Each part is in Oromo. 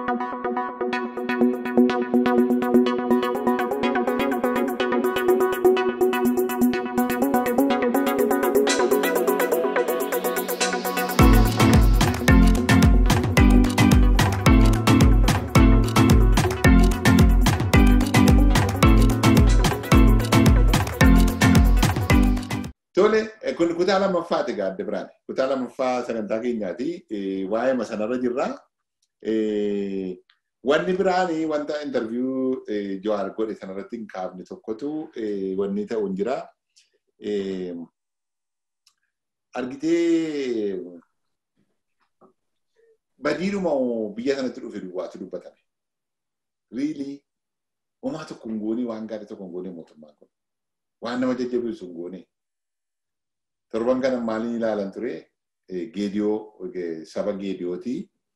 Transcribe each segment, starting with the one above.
Tole, kun kutaa lammaffaati gaadde biraan. Kutaa lammaffaa sagantaa keenyaati. Waa'ee sanarra jirra. Wanni biraan wanta interviyuu Jawaar godhe sanarratti hin kaafne tokkotu wanni ta'u hin jira. Argitee badiidhuma biyya sanatti dhufe duwwaatu dubbatame. Riilii homaa tokko hin goone waan gaarii tokko hin goone mootummaan kun. Waan nama jajjabeessu hin goone. torban kana maaliin ilaalan ture geediyoo saba geediyooti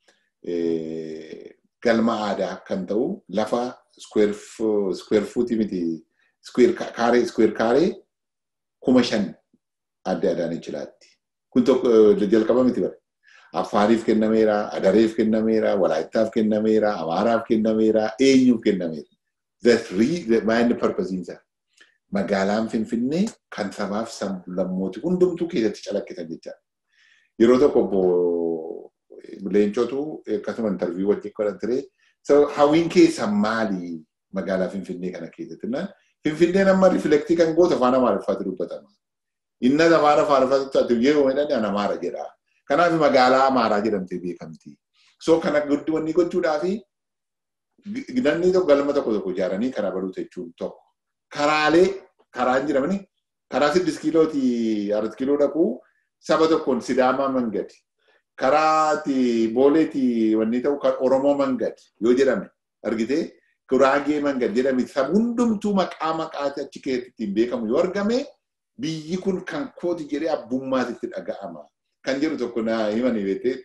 galma aadaa kan ta'u lafa square fuutii miti kaaree square kaaree kuma shan adda adaan ichilaatti. Kun tokko jalqaba miti bare. Affaariif kennameera, Adareef kennameera, Walaayittaaf kennameera, Amaaraaf kennameera, eenyuuf kennameera. That's really mind purpose isaa. magaalaan Finfinnee kan sabaaf sablammooti hundumtuu keessatti calaqqisan jechaadha. Yeroo tokko obbo Leencootu akkasuma intarviyuu wajjin godhan ture. Hawwiin keessan maali magaalaa Finfinnee kana keessatti? Finfinneen amma riflektii kan gootu afaan Amaariffaatti dubbatama. Inna afaan Amaariffaatti yeroo jedhan Amaara jedha. Kanaaf magaalaa Amaaraa jedhamtee beekamti. So kana guddoo wanni gochuudhaaf namni tokko galma tokko tokko ijaaranii karaa baruu jechuun tokko. karaalee karaan jedhamani karaa siddis kiilooti arat kiiloo dhaquu saba tokkoon sidaamaa mangadi karaati booleeti wanni ta'u kan oromoo mangadi yoo jedhame argitee guraagee mangadi jedhame sab hundumtuu maqaa maqaati achi keessatti hin beekamu yoo argame biyyi kun kan kooti jedhee abbummaatitti dhaga'ama. Kan jedhu tokko na himanii beektee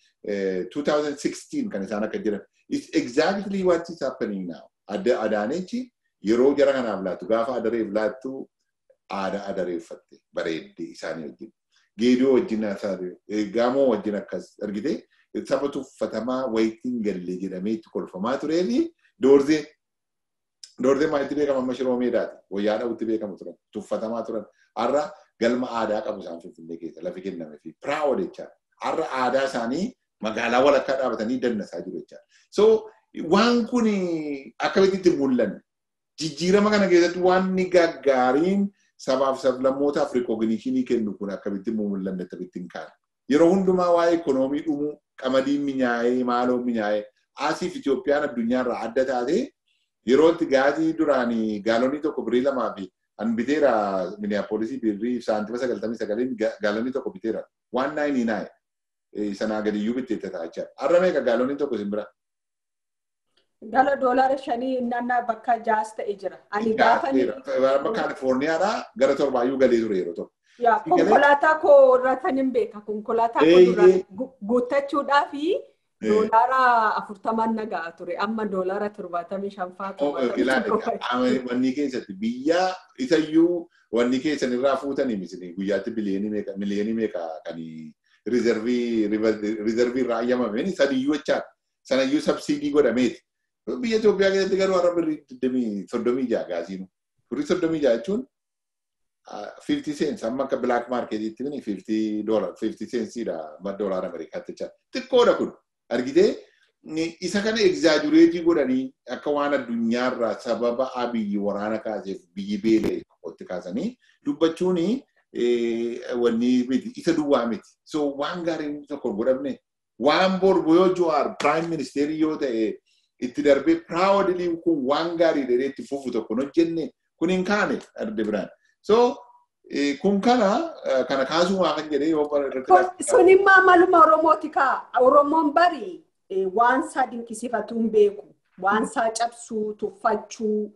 2016 kan isaan akka jedhan. It's exactly what is happening now. Adda adaanechi yeroo jara kanaaf laattu gaafa adareef laattu aadaa adareeffatte bareeddee isaanii wajjin. Geedoo wajjin gaamoo wajjin akkas argite saba tuffatamaa wayitiin galle jedhamee itti kolfamaa turee fi doorzee doorzee maalitti beekama amma shiroo meedaati wayyaa dhabutti beekamu turan tuffatamaa turan har'a galma aadaa qabu isaan finfinnee keessa lafi kenname fi piraawod jechaadha. Har'a aadaa isaanii magaalaa walakkaa dhaabatanii dannasaa jiru jechaadha. So waan kun akkamitti mul'anne jijjiirama kana keessatti waan ni gaggaariin sabaaf sablammootaaf rikooginishinii kennu kun akkamitti mul'anne akkamitti hin kaane. Yeroo hundumaa waa'ee ikoonoomii dhumuu qamadiin minyaa'ee maaloo minyaa'ee asiif Itoophiyaan addunyaarraa adda taate yeroo itti gaazii duraan gaalonii tokko birii lamaa fi an biteera miniyaapolisii birrii saantima sagaltamii sagaleen gaalonii tokko biteera waan naayinii naaye sanaa gadiyyuu bitteetta taa'achaa. Har'a meeqa gaalonii tokko sin bira? Gala doolaara shanii naannaa bakka jaas ta'e jira. Ani gaafa ni. Kaalifoorniyaadhaa gara torbaayyuu galee ture yeroo tokko. Yaa konkolaataa koo irratti hin beeka. Konkolaataa koo dura guuttachuudhaa fi doolaara afurtaman nagaa ture. Amma doolaara torbaatamii shanfaa Wanni keessatti biyya isayyuu wanni keessan irraa fuutanii misini guyyaatti biliyoonii meeqa miliyoonii meeqa kan rizervii irraa ayyamameen sadiyyuu jechaadha. Sanayyuu sabsiidii godhameeti. Biyya Itoophiyaa keessatti garuu har'a birrii soddomii ja'a gaasiinu. Birrii soddomii ja'a jechuun 50 cents amma akka black marketiitti mini 50 dollar 50 centsiidha doolaara Ameerikaatti jecha xiqqoodha kun argitee isa kana egzaajureetii godhanii akka waan addunyaarraa sababa abiyyi waraana kaaseef biyyi beelee qotti kaasanii dubbachuun wanni miti isa duwwaa miti so waan gaariin tokko godhamne waan borbu yoo Jawaar prime minister yoo ta'e itti darbee proudly kun waan gaarii dheedee itti fufu tokko hojjenne kun hin kaane adda biraan. So kun kana kana kaasumaa kan jedhee yoo irratti. Sun immoo maluma Oromooti kaa. Oromoon bari waan isaa dinqisiifatu hin beeku. Waan isaa cabsuu, tuffachuu.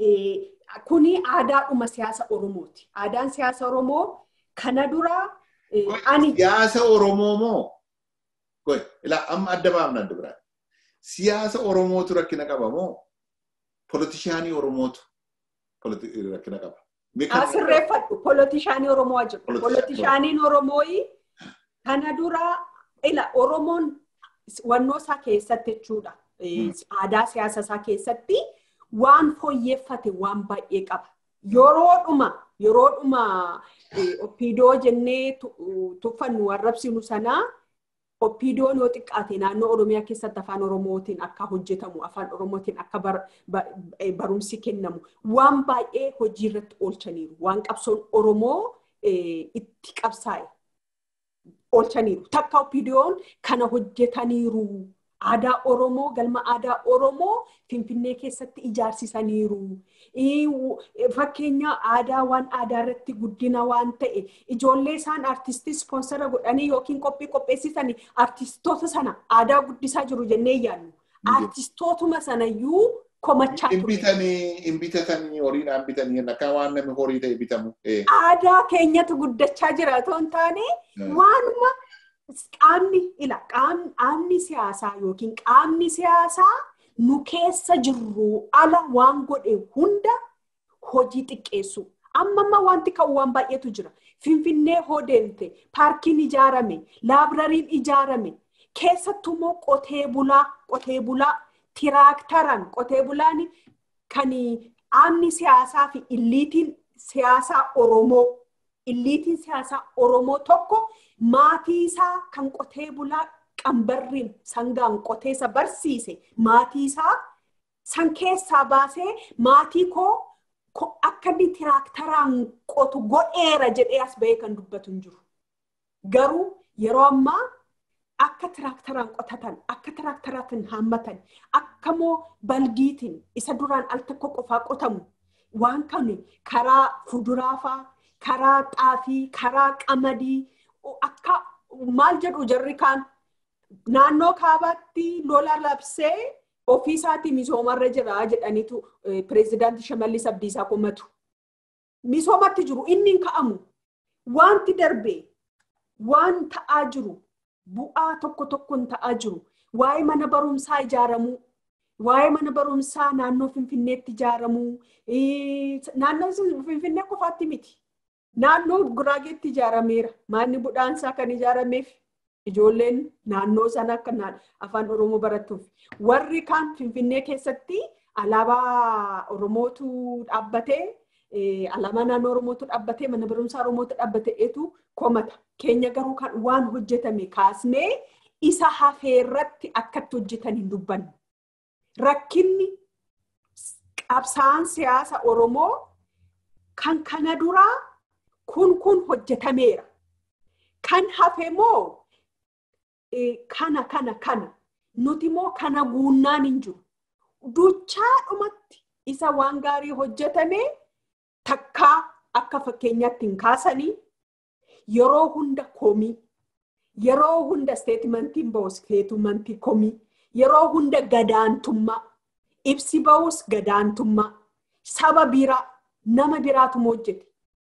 Kuni aadaadhuma siyaasa Oromooti. Aadaan siyaasa Oromoo kana dura ani. Siyaasa Oromoo moo? Ilaa amma adda baafna adda biraan. Siyaasa Oromootu rakkina qaba moo? Politishaanii Oromootu rakkina qaba. Asirreeffadhu polotishaanii Oromoo jiru. Polotishaaniin Oromoo kana dura ila Oromoon wannoo isaa keessatti jechuudha. aadaa siyaasa isaa keessatti waan fooyyeffate waan baay'ee qaba. Yeroodhuma yeroodhuma oppiidoo jennee tuffannu arrabsinu sanaa oppiidoon yoo xiqqaate naannoo Oromiyaa keessatti afaan Oromootiin akka hojjetamu afaan Oromootiin akka barumsi kennamu waan baay'ee hojii irratti oolchaniiru waan qabsoon Oromoo itti qabsaa'e oolchaniiru. Takka oppiidoon kana hojjetaniiru. Aadaa Oromoo galma aadaa Oromoo Finfinnee keessatti ijaarsisaniiru. Fakkeenya aadaa waan aadaa irratti guddina waan ta'e ijoollee isaan artistii ispoonsara godhanii yookiin qophii qopheessisanii artistoota sana aadaa guddisaa jiru jennee yaadnu. Artistootuma sanayyuu komachaa ture. Hin bitatanii horiidhaan bitanii akka waan namni horii ta'e bitamu. Aadaa keenyatu guddachaa jira otoo hin taane waanuma qaamni ila qaamni siyaasaa yookiin qaamni siyaasaa nu keessa jirru ala waan godhe hunda hojii xiqqeessu. Amma amma wanti ka'u waan baay'eetu jira. Finfinnee hoo deemte, paarkiin ijaarame, laabrariin ijaarame, keessattuu immoo qotee bulaa, qotee bulaa, tiraaktaraan qotee bulaan kan qaamni siyaasaa fi illiitiin siyaasaa Oromoo, illiitiin siyaasaa Oromoo tokko maatii isaa kan qotee bulaa qambarriin sangaan qoteessa barsiise maatii isaa san keessaa baasee maatii koo akka inni tiraaktaraan qotu godheera jedhee as bahee kan dubbatu hin jiru. Garuu yeroo ammaa akka tiraaktaraan qotatan, akka tiraaktaraatiin haammatan, akka moo baldiitiin isa duraan al tokko qofaa qotamu waan kan karaa fuduraafaa, karaa xaafii, karaa qamadii akka maal jedhu jarri kaan naannoo kaabaatti lola labsee ofii isaatii misoomarra jira jedhaniitu pireezidaantii Shimallis Abdiisaa komatu. Misoomatti jiru inni hin ka'amu. Wanti darbee waan ta'aa jiru bu'aa tokko tokkoon ta'aa jiru waa'ee mana barumsaa ijaaramuu waa'ee mana barumsaa naannoo Finfinneetti ijaaramuu naannoo Finfinnee qofaatti miti. Naannoo Guraageetti ijaarameera. Manni budhaansaa kan ijaarameef ijoolleen naannoo sana akka afaan Oromoo barattuuf. Warri kaan Finfinnee keessatti alaabaa Oromootu dhaabbatee alaabaa naannoo Oromootu dhaabbatee mana barumsaa Oromootu dhaabbateetu komata. Keenya garuu kan waan hojjetame kaasnee isa hafeerratti akkatti hojjetan hin dubbannu. Rakkinni qabsaa'aan siyaasa Oromoo kan kana duraa kun kun hojjetameera. Kan hafe moo kana kana kana nuti moo kana guunnaan hin jiru. Duchaadhumatti isa waan gaarii hojjetame takkaa akka fakkeenyaatti hin kaasanii yeroo hunda komii yeroo hunda steetimentiin ba'us steetimentii komii yeroo hunda gadaantummaa ibsi ba'us gadaantummaa saba biraa nama biraatu hojjete.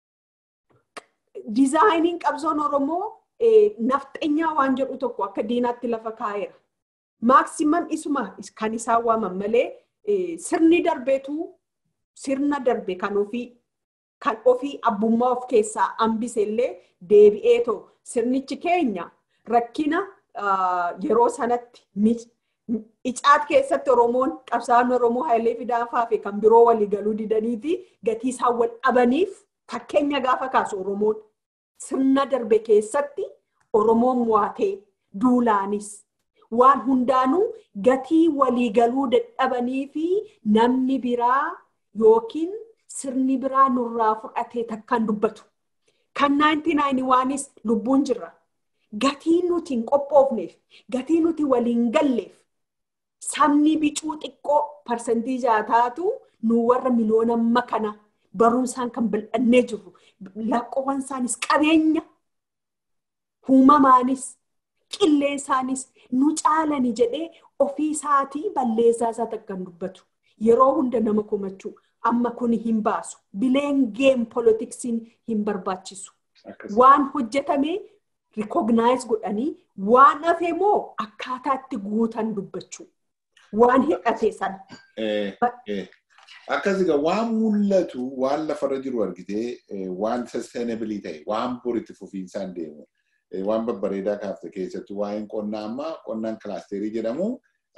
Dizaayiniin qabsoon Oromoo nafxeenyaa waan jedhu tokko akka diinaatti lafa kaa'eera. Maaksiman isuma kan isaan waaman malee sirni darbeetu sirna darbe kan ofii kan ofii abbummaa of keessaa hambise illee deebi'ee too sirnichi keenya rakkina yeroo sanatti icaat keessatti Oromoon qabsaan Oromoo Hayilee Fidaafaa fi kan biroo walii galuu didanii fi gatii isaan wal dhabaniif fakkeenya gaafa kaasu Oromoon sirna darbe keessatti Oromoon mo'atee duulaanis waan hundaanuu gatii waliigaluu dadhabanii fi namni biraa yookiin sirni biraa nurraa fudhatee takkaan dubbatu. Kan 99 lubbuun jirra. Gatii nuti hin qophoofneef, gatii nuti waliin galleef, sabni bicuu xiqqoo parsantii jaataatu nu warra miliyoona amma kana barumsaan kan bal'annee jirru. Lakkoowwan isaanis qabeenya uumamaanis qilleensaanis nu caalani jedhee ofii isaatii balleessaa isaa takkaan dubbatu. Yeroo hunda nama komachuu amma kun hin baasu. Bileen geem poolitiksiin hin barbaachisu. Waan hojjetame rikognaayiz godhanii waan hafe moo akkaataa itti guutan dubbachuu. Waan hidhate sana. Akkas egaa waan mul'atu waan lafarra jiru argitee waan sustainabilii ta'e waan boritti fufiinsaan deemu waan babbareedaa kaafte keessattuu waa'een qonnaa ammaa qonnaan kilaasterii jedhamu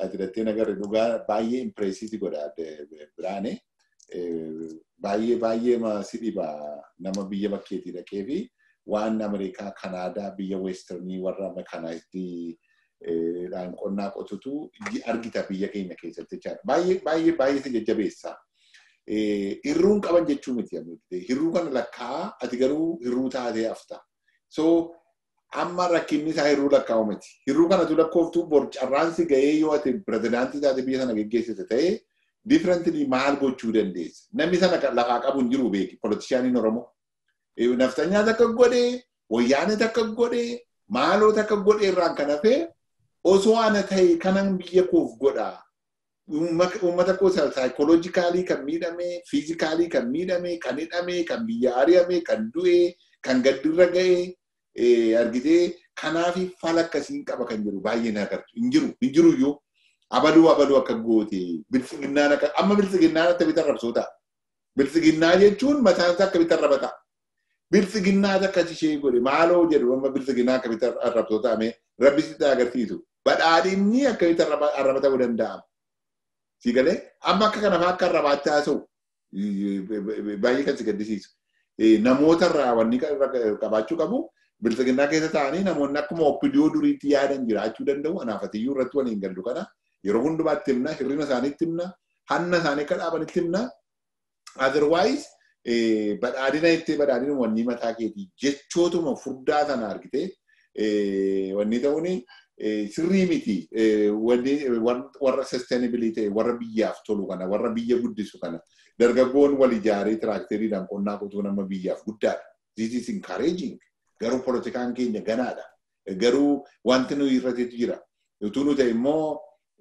ati dattee nagarre dhugaa baay'ee impireesiiti godha biraane. Baay'ee baay'ee si dhiba nama biyya bakkeetii dhaqee fi waan Ameerikaa, Kanaadaa, biyya Weestirnii warra mekanaayizii dhaan qonnaa qotutu argita biyya keenya keessatti jechaadha. Baay'ee baay'ee baay'ee si jajjabeessa. Hirruun qaban jechuu miti. Hirruu kana lakkaa ati garuu hirruu taatee hafta. So amma rakkinni isaa hirruu lakkaa'u miti. Hirruu kanatu lakkooftuu bor carraansi ga'ee yoo ati pirezidaantii taate biyya sana geggeessite ta'ee differently maal gochuu dandeessa. Namni sana lafaa qabu hin jiru beeki politishaaniin Oromoo. Naftanyaa takka godhee, wayyaanee takka godhee, maaloo takka godhee irraan kan hafee osoo ana ta'e kanan biyya koof godhaa. Uummata koo saayikoloojikaalii kan miidhame, fiizikaalii kan miidhame, kan hidhame, kan biyya ari'ame, kan du'e, kan gaddirra ga'e argitee kanaafi fala akkasiin qaba kan jiru baay'ee na agartu. Hin jiru, hin jiru iyyuu. Abaduu abaduu akka goote biltsiginnaan akka amma biltsiginnaan akka bitan rabsoota. Biltsiginnaa jechuun mataan isaa akka bitan rabata. Biltsiginnaa akka ishee godhe maaloo jedhu amma biltsiginnaa akka bitan rabsoota amee rabbisitti agarsiisu. Badhaadhinni akka bitan arrabata ta'uu danda'ama. Si galee amma akka kana akka arrabaatti haasa'u baay'ee kan si gaddisiisu. Namoota irraa wanni qabaachuu qabu biltsiginnaa keessa taa'anii namoonni akkuma oppidiyoo duriitti yaadan jiraachuu danda'u. Anaafatiyyuu irratti waliin gallu kana yeroo hundumaatti himna, hirrina isaaniitti himna, hanna isaanii akka dhaabanitti himna. Otherwise badhaadhina itti badhaadhina wanni mataa keetii jechootuma furdaa sana argitee wanni ta'uun sirrii miti warra sustainability warra biyyaaf tolu kana warra biyya guddisu kana dargaggoon wal ijaaree tiraakteriidhaan qonnaa qotuu nama biyyaaf guddaadha. This is encouraging. Garuu politikaan keenya ganaadha. Garuu wanti nuyi irratti jira. Utuu nu ta'e immoo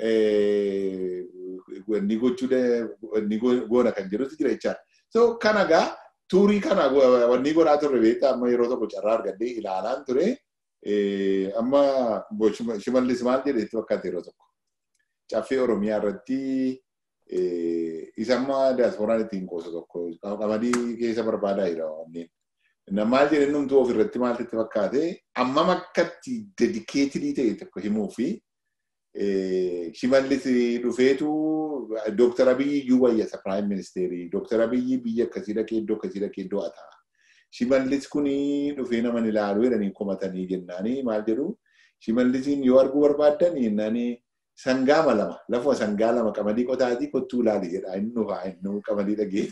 wanni gochuu goona kan jedhutu jira jechaadha. So kana gaa tuurii kana wanni godhaa turre beektaa amma yeroo tokko carraa argadhee ilaalaan ture. Amma shimallis maal jedhe itti fakkaate yeroo tokko. Caffee Oromiyaa irratti isa amma diyaaspooraan ittiin qoosu tokko qamadii keessa barbaadaa jira wanneen. Maal jedhe numtuu ofirratti maaltu itti fakkaate ammam akkatti dedikeetilii ta'e tokko himuu fi shimallis dhufeetu Dooktar Abiyyi iyyuu wayyasa Piraayim Ministeerii. Dooktar Abiyyi biyya akkasii dhaqee iddoo akkasii dhaqee iddoo ataa. Shimallis kuni dhufee naman ilaaluu jedhanii komatanii jennaanii maal jedhu shimallisiin yoo arguu barbaaddan jennaanii sangaa lama lafuma sangaa lama qamadii qotaatii kottuu ilaali jedha inni dhufaa inni qamadii dhagee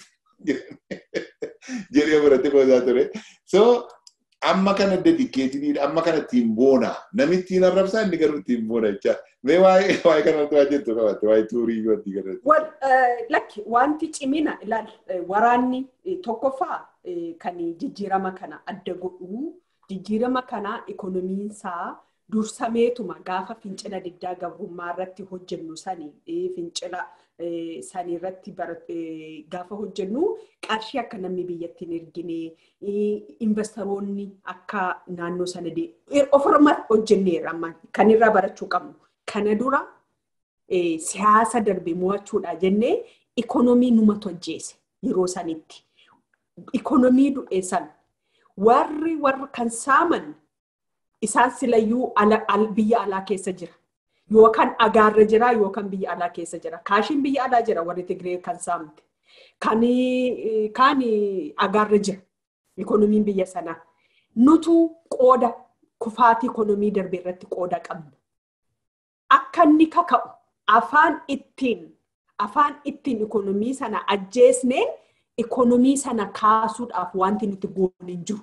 jedhee biratti qoosaa ture. So amma kana dedikeetiniidha amma kana ittiin boona namni ittiin arrabsaa inni garuu ittiin boona jecha mee waa'ee waa'ee kanatti waa jettu qabatte waa'ee tuurii wanti kanatti. Lakki wanti cimina ilaal waraanni tokkoffaa kan jijjiirama kana adda godhu jijjiirama kana ikonomiinsaa dursameetuma gaafa fincila diddaa gabrummaa irratti hojjennu sani fincila sanii irratti gaafa hojjennu qarshii akka namni biyyatti hin ergine investoroonni akka naannoo sana ofirma hojjenneerra kan irraa barachuu qabnu. Kana dura siyaasa darbe mo'achuudha jennee ikonomii numa tojjeese yeroo sanitti. Ikonomii du'e san warri warra kan saaman isaan silayyuu biyya alaa keessa jira. Yookaan agaarra jira yookaan biyya alaa keessa jira. Kaashiin biyya alaa jira warri Tigree kan saamte. Kan agaarra jira ikonomiin biyya sanaa. Nutu qooda kufaatii ikonomii darbe irratti qooda qabna. Akka inni kaka'u afaan ittiin afaan ittiin ikonomii sana ajjeesneen ikonomii sana kaasuudhaaf wanti nuti goone hin jiru.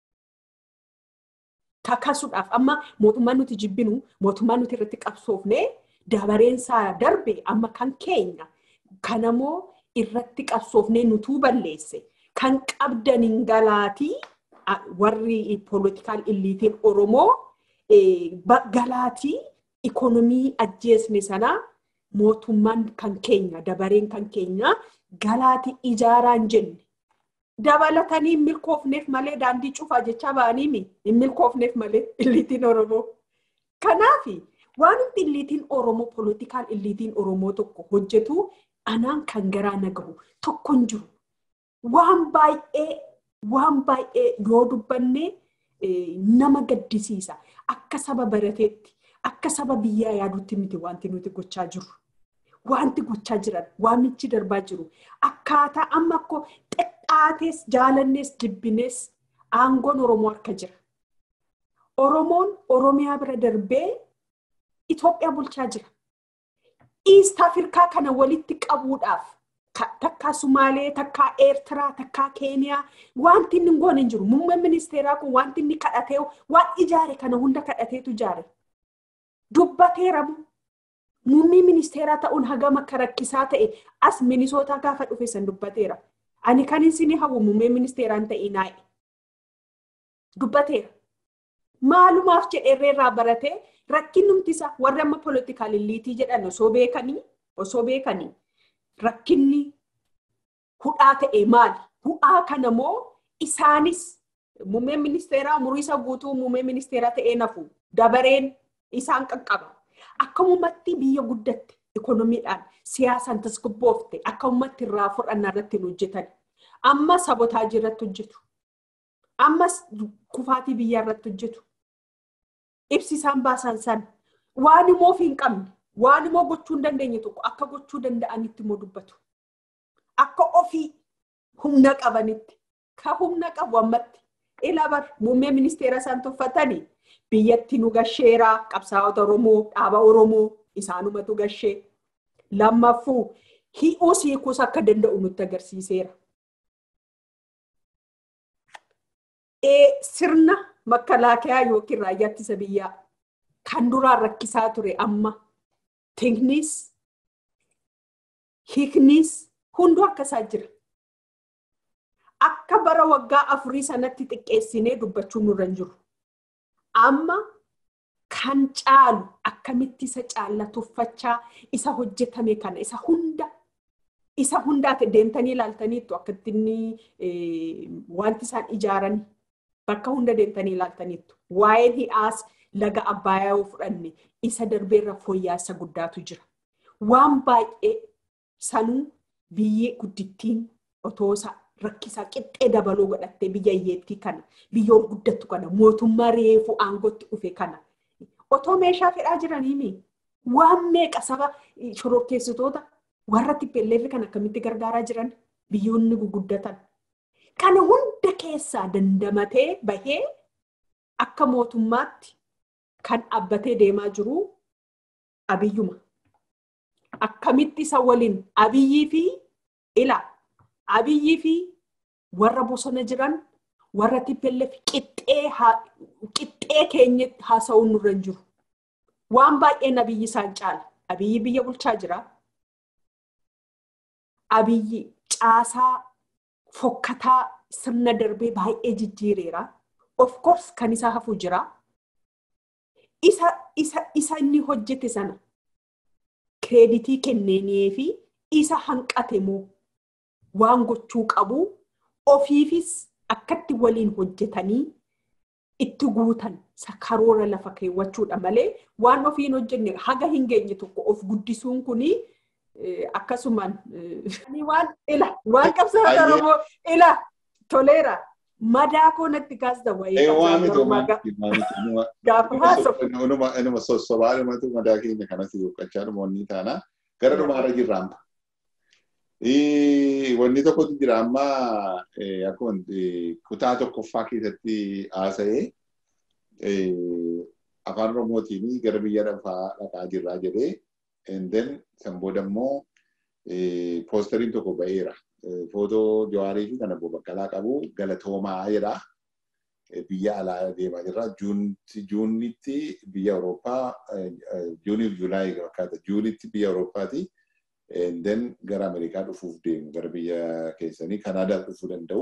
Kakasuudhaaf amma mootummaan nuti jibbinu mootummaan nuti irratti qabsoofne dabareensaa darbe amma kan keenya kanamoo irratti qabsoofnee nutuu balleesse kan qabdaniin galaatii warri poolitikaal illiitiin Oromoo galaatii ikonomii ajjeesne sanaa mootummaan kan keenya dabareen kan keenya galaatii ijaaraan jenne. Dabalatanii hin milkoofneef malee daandii cufaa jechaa ba'anii hin milkoofneef malee illiitiin Oromoo. Kanaaf waan illiitiin Oromoo poolitikaal illiitiin Oromoo tokko hojjetu anaan kan garaa na gahu tokko hin jiru. Waan baay'ee waan baay'ee yoo dubbanne nama gaddisiisa. Akka saba barateetti akka saba biyyaa yaadutti miti wanti nuti gochaa jiru. Wanti gochaa jiran, waamichi darbaa jiru. Akkaataa amma akkoo xexxaatees, jaalannees, jibbinees aangoon Oromoo harka jira. Oromoon Oromiyaa bira darbee Itoophiyaa bulchaa jira. East Afrikaa kana walitti qabuudhaaf takkaa Sumaalee, takkaa Eertiraa, takkaa Keeniyaa wanti inni hin goone hin jiru. Muummeen ministeeraa kun wanti inni kadhatee waan ijaare kana hunda kadhateetu ijaare. Dubbateera moo? Muummee ministeeraa ta'uun hagam akka rakkisaa ta'e as minisootaa gaafa dhufe san dubbateera. Ani kan isin hawwu muummee ministeeraan ta'e naa'e. Dubbateera. Maalumaaf jedhee irraa baratee rakkinnumti isaa warri amma poolitikaal illiitii jedhan osoo beekanii osoo beekanii rakkinni hudhaa ta'e maali? Hudhaa kana moo isaanis muummeen ministeeraa umurii isa guutuu muummee ministeeraa ta'ee nafu dabareen isaan qaqqaba. Akka uummatti biyya guddatte ikonomiidhaan siyaasaan tasgabboofte akka uummatti irraa fudhannaa irratti hin hojjetan. Amma sabotaajii irratti hojjetu. Ammas kufaatii biyyaa irratti hojjetu. Ibsisaan baasan san waan immoo of hin qabne waan immoo gochuu hin dandeenye tokko akka gochuu danda'anitti immoo dubbatu. Akka ofii humna qabanitti ka humna qabu ammatti ilabar muummee ministeera isaan tuffatanii biyyatti nu gasheeraa qabsaa'ota Oromoo dhaaba Oromoo isaanumatu gashee lammaffuu hi'uus hiikuus akka danda'u nutti agarsiiseera. Sirna makalaakaa yookiin raayyaa ittisa biyyaa kan duraan rakkisaa ture amma tiknis hiiknis hunduu akkasaa jira. Akka bara waggaa afurii sanatti xiqqeessinee dubbachuun nurra hin jiru. Amma kan caalu akkamitti isa caallatuffachaa isa hojjetame kana isa hunda isa hundaati deemtanii ilaaltaniittu akkatti inni wanti isaan ijaaran bakka hunda deemtanii ilaaltaniittu. Waa'een hi'aas laga Abbaayyaa yoo fudhanne isa darbeerra fooyya'insa guddaatu jira. Waan baay'ee sanuu biyyee guddittiin otoo isa rakkisaa qixxee dabaluu godhattee biyya hiyyeettii kana biyya guddattu kana mootummaa reefuu aangootti dhufe kana otoo meeshaa fedhaa jiranii waan meeqa saba shororkeessitoota warra tippelleerri kan akkamitti gargaaraa jiran biyyoonni guguddatan. Kana hunda keessaa dandamatee bahee akka mootummaatti kan dhaabbatee deemaa jiru abiyyuma. Akkamitti isa waliin abiyyii fi ila abiyyii fi warra bosona jiran warra tippelleef qixxee keenyatti haasa'uun nurra hin jiru. Waan baay'een abiyyi isaan caala. Abiyyi biyya bulchaa jira. Abiyyi caasaa fokkataa sirna darbee baay'ee jijjiireera. Of course kan isaa hafu jira. Isa, isa, isa inni hojjete sana kireeditii kenneenii fi isa hanqate moo waan gochuu qabu ofiifis akkatti waliin hojjetanii itti guutan karoora lafa keewwachuudha malee waan ofiin hojjenne haga hin geenye tokko of guddisuun kuni akkasumaan waan ila waan qabsaa'ota Oromoo ila toleera madaa koo natti kaasta wayii gaafa haasa'u. Inuma sossobaa dhumatu madaa keenya kanas yuuqqachaa dhumoonni taana gara dhumaarra jirra amma. Wanni tokkotu jira amma akkuma kutaa tokkoffaa keessatti haasa'ee afaan Oromootiin gara biyya lafaa dhaqaa jirraa jedhee then san booda immoo poostariin tokko ba'eera. Footoo Jawaarii fi kan Obbo Baqqalaa qabu galatoomaa jedha. Biyya alaa deemaa jirra. Juunitti biyya Awurooppaa juuniif Juulaayii fakkaata. Juunitti biyya Awurooppaati. then gara Ameerikaa dhufuuf deemu gara biyya keessanii Kanaadaa dhufuu danda'u.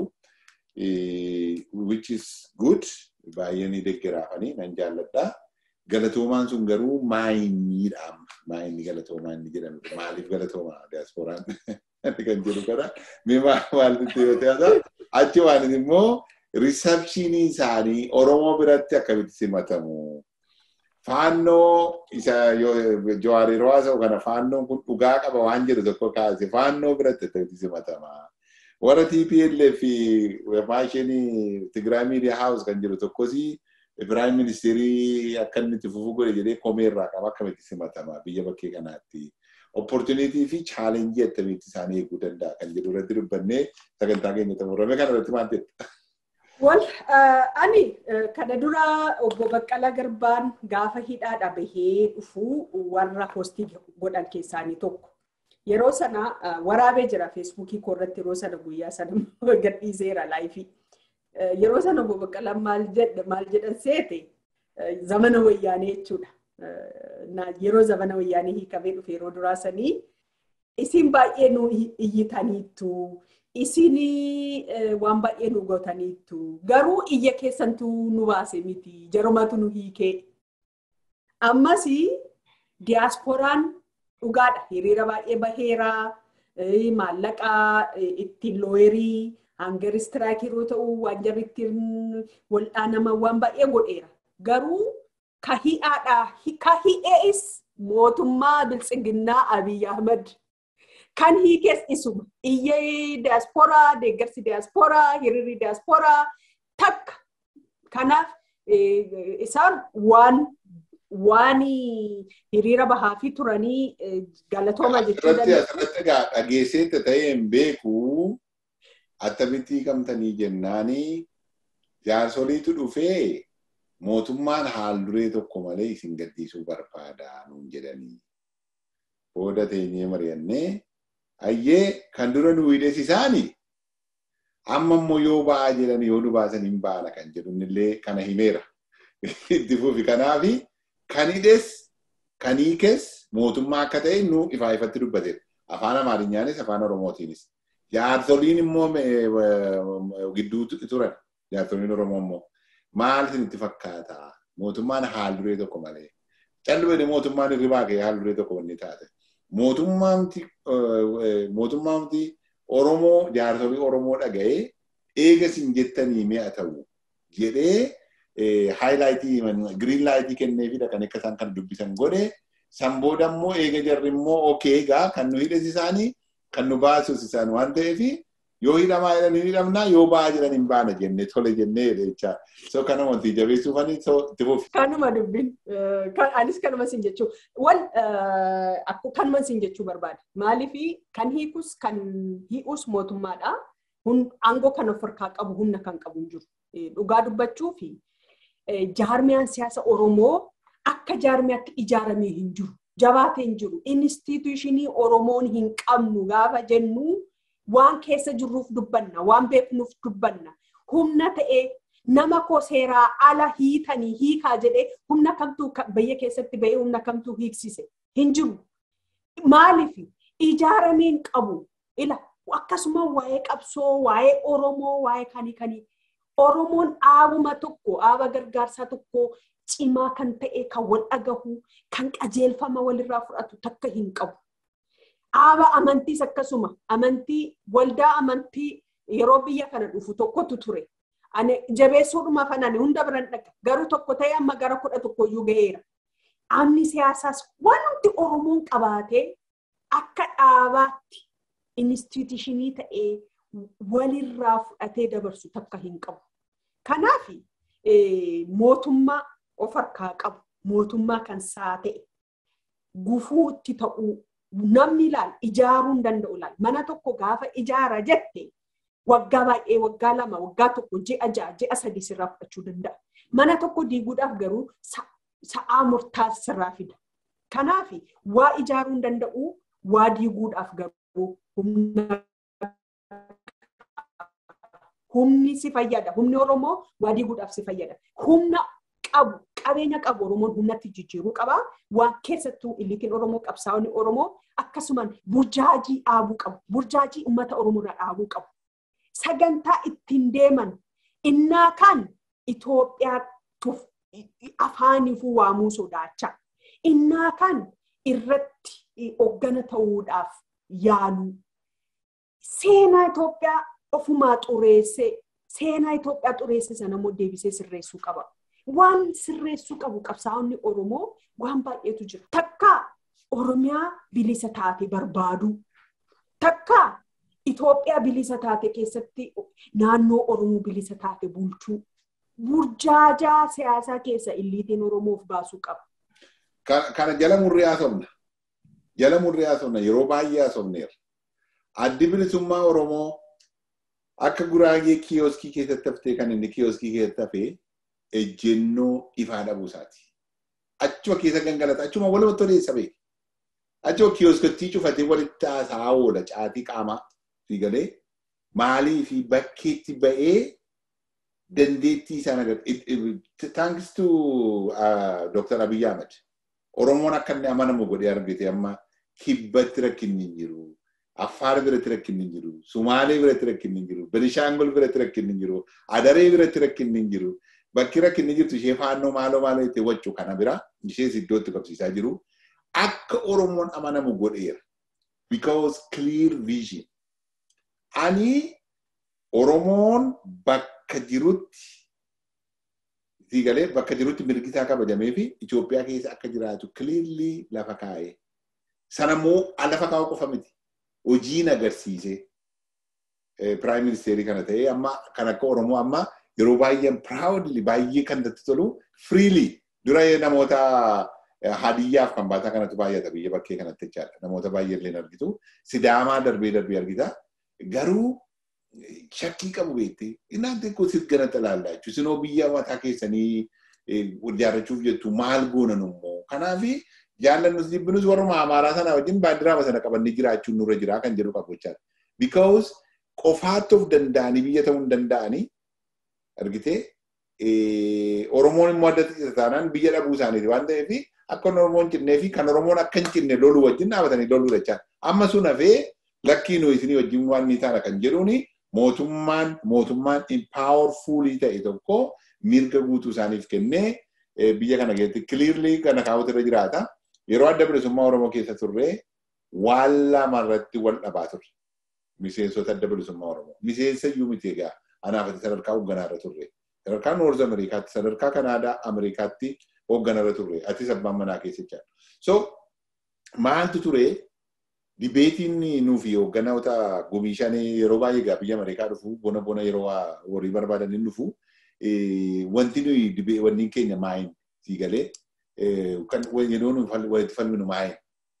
Which is good. Baay'ee ni deggeraafanii nan jaalladha. Galatoomaan sun garuu maayiniidhaam. Maayinni galatoomaa inni jedhamu. Maaliif galatoomaa diyaaspooraan kan jedhu kana. Mee maalitti yoo ta'e achi waan immoo riisapshinii isaanii Oromoo biratti akkamitti simatamu. Faannoo isa Jawaar yeroo haasa'u kana faannoon kun dhugaa qaba waan jedhu tokko kaase faannoo biratti akkamitti simatama. Warra TPLF fi maashinii Tigraay Miidiyaa Haawus kan jiru tokkos Piraayim ministeerii akka inni itti fufuu godhe jedhee komee irraa qaba akkamitti simatama biyya bakkee kanaatti. Opportunitii fi chaalenjii akkamitti isaanii eeguu danda'a kan jedhu irratti dubbannee sagantaa keenya xumurame kana irratti maal jedha? Wal ani kana dura obbo Baqqalaa Garbaan gaafa hidhaadha bahee dhufu warra hoostii godhan keessaanii tokko. Yeroo sana waraabee jira feesbuukii koo irratti yeroo sana guyyaa sana gadhiiseera laayifii. Yeroo sana obbo Baqqalaan maal jedhan seete zamana wayyaanee jechuudha. Yeroo zamana wayyaanee hiikamee dhufe yeroo duraa sanii isin baay'ee nu iyyitaniittu. isin waan baay'ee nu gootaniittu garuu iyya keessantu nu baase miti jarumatu nu hiikee ammas diyaasporaan dhugaadha hiriira baay'ee baheera maallaqaa ittiin looyerii hangar istiraakii yeroo ta'u waan jarri ittiin waldhaanama waan baay'ee godheera garuu ka hi'aadha ka hi'ees mootummaa biltsiginnaa Abiy Ahmad kan hiikees isuma iyyee diyaasporaa deeggarsi diyaasporaa hiriirri diyaasporaa takka kanaaf isaan waan waan hiriira bahaa fi turanii galatooma jechuu dandeenya. Asirratti egaa dhageesseetta ta'ee hin beeku attamitti hiikamtanii jennaanii jaarsoliitu dhufee mootummaan haal duree tokko malee isin gaddisuu barbaada nuun jedhanii. Booda teenyee mari'annee ayyee kan dura nu hidhes isaani amma immoo yoo ba'aa jedhan yoo nu baasan hin baana kan jedhu illee kana himeera. Itti fufi kanaafi kan hidhes kan hiikes mootummaa akka ta'e nu ifaa ifatti dubbateera. Afaan Amaarinyaanis afaan Oromootiinis. Jaarsoliin immoo gidduu turan jaarsoliin Oromoo immoo maal isinitti fakkaata mootummaan haal duree tokko malee. Callu mootummaan hirribaa ka'ee haal duree tokko wanni taate. mootummaamti Oromoo jaarsolii Oromoo dhaga'ee eega sin jettanii mi'a ta'u jedhee haayilaayitii giriin laayitii kenneefidha kan akka isaan kan dubbisan godhe san booda immoo eega jarri immoo okee egaa kan nu hidhes isaanii kan nu baasus isaan waan ta'eef yoo hidhamaa jedhan hin hidhamnaa yoo ba'aa jedhan hin baana jenne tole jennee jecha so kana wanti jabeessuufani itti fufi. Kanuma dubbin anis kanuma sin jechuu wal kanuma sin jechuu barbaada maaliif kan hiikus kan hi'us mootummaadha aangoo kan of harkaa qabu humna kan qabu hin jiru dhugaa dubbachuu fi jaarmiyaan siyaasa Oromoo akka jaarmiyaatti ijaaramee hin jiru jabaatee hin jiru instituushinii Oromoon hin qabnu gaafa jennu waan keessa jirruuf dubbanna waan beeknuuf dubbanna humna ta'ee nama koo seeraa ala hiitanii hiikaa jedhee humna kamtuu biyya keessatti bahee humna kamtuu hiiksise hin jiru. Maaliif ijaaramee hin qabu ila akkasuma waa'ee qabsoo waa'ee Oromoo waa'ee kanii kanii Oromoon dhaabuma tokko dhaaba gargaarsaa tokko cimaa kan ta'e kan wal dhagahu kan qajeelfama walirraa fudhatu takka hin qabu. Dhaaba amantiis akkasuma amantii waldaa amantii yeroo biyya kana dhufu tokkotu ture. Ani jabeessuudhuma fanani hunda biran dhaqa garuu tokko ta'ee amma gara kudha tokkoyyuu gaheera. Dhaabni siyaasaas wanti Oromoon qabaatee akka dhaabaatti instituushinii ta'ee walirraa fudhatee dabarsu takka hin qabu. Kanaaf mootummaa of harkaa qabu mootummaa kan saa ta'e gufuu itti ta'uu namni ilaal ijaaruu hin danda'u ilaal mana tokko gaafa ijaara jette waggaa baay'ee waggaa lama waggaa tokko ji'a ja'a ji'a sadii sirraa fudhachuu danda'a. Mana tokko diiguudhaaf garuu sa'aa murtaas sirraa fida. Kanaaf waa ijaaruu hin danda'u waa diiguudhaaf garuu humna humni si fayyada. Humni Oromoo waa diiguudhaaf si fayyada. Humna qabu qabeenya qabu Oromoon humnatti jijjiiruu qaba. Waan keessattuu illiitiin Oromoo qabsaa'onni Oromoo akkasumaan burjaajii dhaabuu qabu. Burjaajii uummata Oromoo irraa dhaabuu qabu. Sagantaa ittiin deeman innaa kan Itoophiyaatuuf afaaniifuu waamuu sodaachaa. Innaa kan irratti hoggana ta'uudhaaf yaaluu. Seenaa Itoophiyaa ofumaa xureessee seenaa Itoophiyaa xureesse sana immoo deebisee sirreessuu qaba. Waan sirreessuu qabu qabsaa'onni Oromoo waan baay'eetu jira. Takka Oromiyaa bilisa taate barbaaduu. Takka Itoophiyaa bilisa taate keessatti naannoo Oromoo bilisa taate bulchuu. burjaajaa siyaasaa keessa illiitiin Oromoof baasuu qaba. Kana jala murrii haasofna. Jala murrii haasofna yeroo baay'ee haasofneera. Addi bilisummaa Oromoo akka guraagee kiyooskii keessatti haftee kan inni kiyooskii keessatti hafee ejjennoo ifaa dhabuusaati. Achuma keessa gangalata. Achuma walumatti odeessa beeku. Achuma kiyooskottii cufatee walitti haasa'aa oola caatii qaamaa fi galee maalii fi bakkeetti ba'ee dandeettii isaan agarra. Thanks to Dr. Abiy Ahmed. Oromoon akka inni amanamu godhee argite amma kibbatti rakkinni hin jiru. Affaar biratti rakkinni hin jiru. Sumaalee biratti rakkinni hin jiru. Benishaangol biratti rakkinni hin jiru. Adaree biratti rakkinni hin jiru. Bakki rakkinni jirtu ishee faannoo maaloo maaloo itti waccu kana bira ishees iddootti qabsiisaa jiru. Akka Oromoon amanamu godheera. Because clear vision. Ani Oromoon bakka jirutti Siigalee bakka jirutti mirgi isaa kabajamee fi Itoophiyaa keessa akka jiraatu clearly lafa kaa'ee. Sanammoo lafa kaa'u qofa miti. Hojiin agarsiisee Prime Ministeerii kana ta'ee amma kan akka Oromoo amma yeroo baay'een proudly baay'ee kan natti tolu freely dura namoota hadiyyaaf kan baataa kanatu baay'ata biyya bakkee kanatti jechaadha. Namoota baay'ee illee argitu. Sidaamaa darbee darbee argita. Garuu shakkii qabu beektee innaan xiqqoo sit gana talaallaa jechuun sinoo biyya mataa keessanii ijaarrachuuf jettu maal goonan immoo kanaafi jaallannus jibbinus warruma amaaraa sana wajjin baandiraama sana qabannee jiraachuun nurra jiraa kan jedhu qabu jechaadha. Because qofaatti of danda'anii biyya ta'uu hin danda'anii argitee Oromoon immoo adda isa taanaan biyya dhabuu isaaniiti waan ta'eef akka Oromoon cinnee fi kan Oromoon akka hin cinne loluu wajjin dhaabatanii loluu jechaadha. Amma sun hafee lakkii nuyi isinii wajjin waan ni taana kan jedhuuni mootummaan mootummaan empowerfulii ta'e tokko mirga guutuu isaaniif kennee biyya kana keessatti clearly kana kaawwatu irra jiraata. Yeroo adda bilisummaa Oromoo keessa turre waan lamarratti wal dhabaa turre. Miseensota adda bilisummaa Oromoo. Miseensa iyyuu miti egaa anaafati sadarkaa hoogganaa irra turre. Sadarkaa Noorz Ameerikaatti, sadarkaa Kanaadaa Ameerikaatti hoogganaa irra turre. Atis abbaan manaa keessa So maaltu ture dibeetiin nuufi hoogganoota gumii yeroo baay'ee egaa biyya Ameerikaa dhufu bona bona yeroo horii barbaadan hin dhufu wanti nuyi dibee wanni keenya maayin sii galee kan yeroo nu walitti falminu maayin.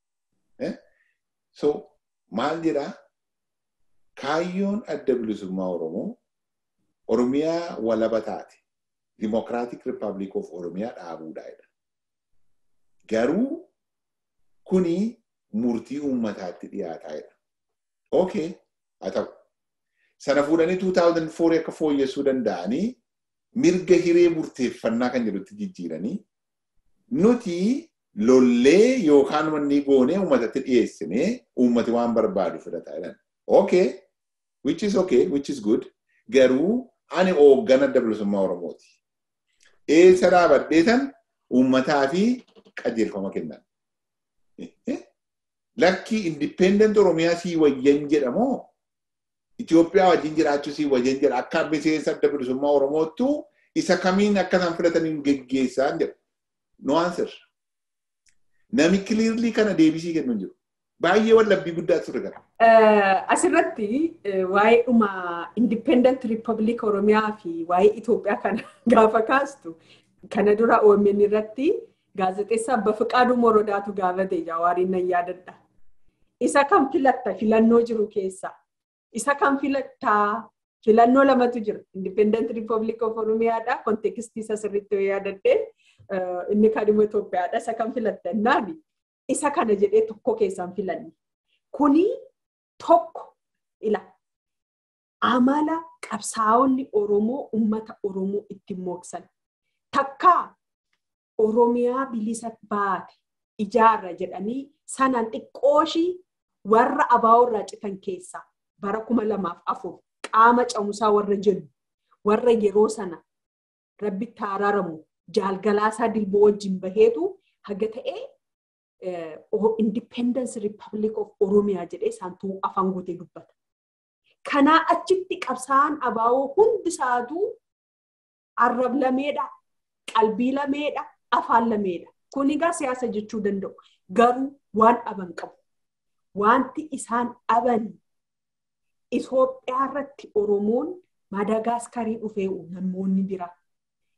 So maal jedhaa kaayyoon adda bilisummaa Oromoo Oromiyaa walaba taate Democratic Republic of Oromiyaa dhaabuudha. Garuu kuni murtii uummataatti dhiyaataa jira. Okay, haa ta'u. Sana fuudhanii 2004 akka fooyyessuu danda'anii mirga hiree murteeffannaa kan jedhutti jijjiiranii nuti lollee yookaan wanni goonee uummatatti dhiyeessinee uummati waan barbaadu fudhataa jiran. Okay, which is okay, which is good. Garuu ani hooggana adda bilisummaa Oromooti. Eessa dhaabadhee san uummataa fi qajeelfama kennan. lakki independent oromiyaa sii wayyan jedhamoo Itoophiyaa wajjin jiraachuu sii wayyan jedha akka miseensa adda bilisummaa Oromoottu isa kamiin akka isaan filataniin geggeessaa jedha. No answer. Nami clearly kana deebisii kennu hin jiru. Baay'ee wallabbii guddaa ture kana. Asirratti waa'ee dhuma Independent Republic Oromiyaa fi waa'ee Itoophiyaa kana gaafa kaastu kana dura OMN irratti gaazexeessaa Bafiqaaduu Morodaatu gaafate Jawaariin nan yaadadha. Isa kan filatta filannoo jiru keessa. Isa kan filattaa filannoo lamatu jira. Independent Republic of Oromiyaadha. Kontekstii isa sirriitti yoo yaadadde inni kan immoo Itoophiyaadha. Isa kan filatta naani. Isa kana jedhee tokko keessaan filanne. Kuni tokko ila amala qabsaa'onni Oromoo uummata Oromoo ittiin mooksan. Takkaa Oromiyaa bilisa baate ijaarra jedhanii sanaan xiqqooshii warra abaa'oo citan keessaa bara kuma lamaaf afur qaama camusaa warra jennu warra yeroo sana rabbitti araaramu jaalgalaasaa dilboo wajjin baheetu haga ta'ee Independence Republic of Oromiyaa jedhee isaantuu afaan guutee dubbata. Kanaa achitti qabsaa'aan abaa'oo hundi isaatuu arrab lameedha, qalbii lameedha, afaan lameedha. Kun egaa siyaasa jechuu danda'u. Garuu waan dhaban qabu. Wanti isaan dhaban Itoophiyaa irratti Oromoon Madagaskarii dhufee namoonni bira